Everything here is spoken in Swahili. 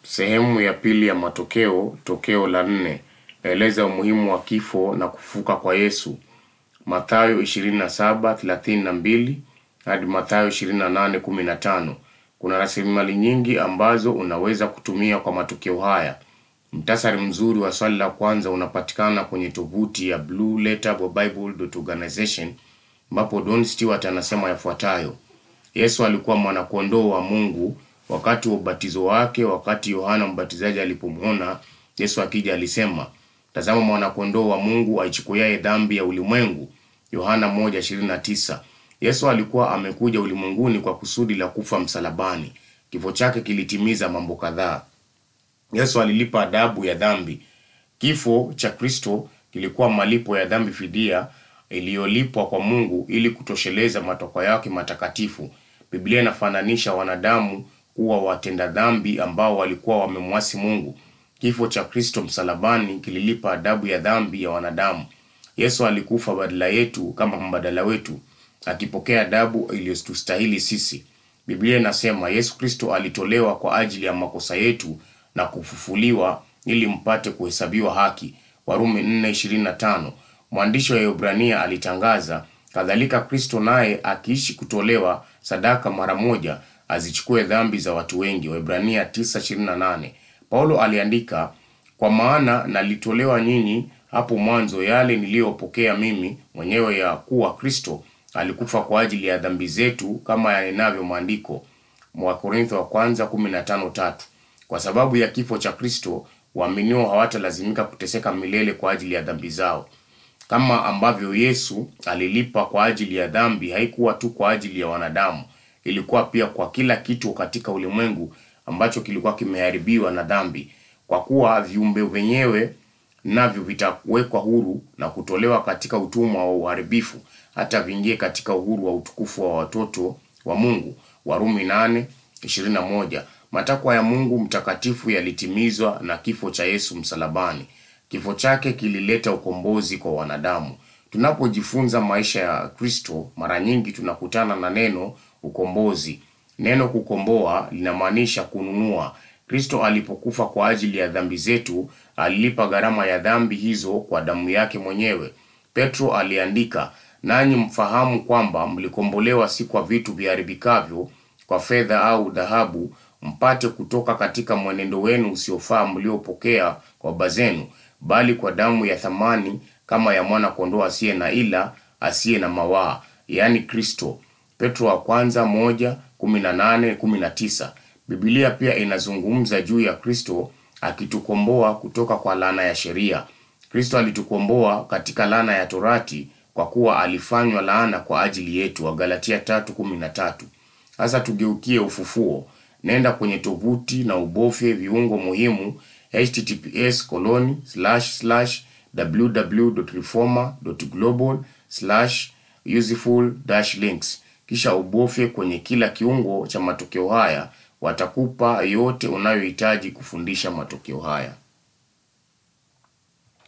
Sehemu ya pili ya matokeo, tokeo la nne. Eleza umuhimu wa kifo na kufuka kwa Yesu. Mathayo 27:32 hadi Mathayo 28:15. Kuna rasilimali nyingi ambazo unaweza kutumia kwa matokeo haya. Mtasari mzuri wa swali la kwanza unapatikana kwenye tovuti ya Blue Letter Bible Organization ambapo Don Stewart anasema yafuatayo: Yesu alikuwa mwanakondoo wa Mungu wakati wa ubatizo wake. Wakati Yohana Mbatizaji alipomwona Yesu akija, alisema, tazama mwanakondoo wa Mungu aichukuaye dhambi ya ulimwengu. Yohana 1:29. Yesu alikuwa amekuja ulimwenguni kwa kusudi la kufa msalabani. Kifo chake kilitimiza mambo kadhaa. Yesu alilipa adabu ya dhambi. Kifo cha Kristo kilikuwa malipo ya dhambi, fidia iliyolipwa kwa Mungu ili kutosheleza matakwa yake matakatifu. Biblia inafananisha wanadamu kuwa watenda dhambi ambao walikuwa wamemwasi Mungu. Kifo cha Kristo msalabani kililipa adabu ya dhambi ya wanadamu. Yesu alikufa badala yetu kama mbadala wetu, akipokea adabu iliyotustahili sisi. Biblia inasema Yesu Kristo alitolewa kwa ajili ya makosa yetu na kufufuliwa ili mpate kuhesabiwa haki. Warumi 4:25. Mwandishi wa Ibrania alitangaza, kadhalika Kristo naye akiishi kutolewa sadaka mara moja azichukue dhambi za watu wengi. Waebrania 9:28. Paulo aliandika, kwa maana nalitolewa nyinyi hapo mwanzo yale niliyopokea mimi mwenyewe, ya kuwa Kristo alikufa kwa ajili ya dhambi zetu kama yanenavyo maandiko. Wakorintho wa kwanza 15:3. Kwa sababu ya kifo cha Kristo waaminio hawatalazimika kuteseka milele kwa ajili ya dhambi zao. Kama ambavyo Yesu alilipa kwa ajili ya dhambi, haikuwa tu kwa ajili ya wanadamu, ilikuwa pia kwa kila kitu katika ulimwengu ambacho kilikuwa kimeharibiwa na dhambi, kwa kuwa viumbe wenyewe navyo vitawekwa huru na kutolewa katika utumwa wa uharibifu, hata viingie katika uhuru wa utukufu wa watoto wa Mungu. Warumi 8:21. Matakwa ya Mungu mtakatifu yalitimizwa na kifo cha Yesu msalabani. Kifo chake kilileta ukombozi kwa wanadamu. Tunapojifunza maisha ya Kristo, mara nyingi tunakutana na neno ukombozi. Neno kukomboa linamaanisha kununua. Kristo alipokufa kwa ajili ya dhambi zetu, alilipa gharama ya dhambi hizo kwa damu yake mwenyewe. Petro aliandika, nanyi mfahamu kwamba mlikombolewa si kwa vitu viharibikavyo, kwa fedha au dhahabu, mpate kutoka katika mwenendo wenu usiofaa mliopokea kwa baba zenu, bali kwa damu ya thamani kama ya mwana kondoo asiye na ila, asiye na mawaa, yaani Kristo. Petro wa kwanza moja kumi na nane kumi na tisa. Biblia pia inazungumza juu ya Kristo akitukomboa kutoka kwa laana ya sheria. Kristo alitukomboa katika laana ya Torati kwa kuwa alifanywa laana kwa ajili yetu, Wagalatia tatu kumi na tatu. Sasa tugeukie ufufuo. Nenda kwenye tovuti na ubofye viungo muhimu https colon slash slash www.reformer.global slash useful dash links kisha ubofye kwenye kila kiungo cha matokeo haya. Watakupa yote unayohitaji kufundisha matokeo haya.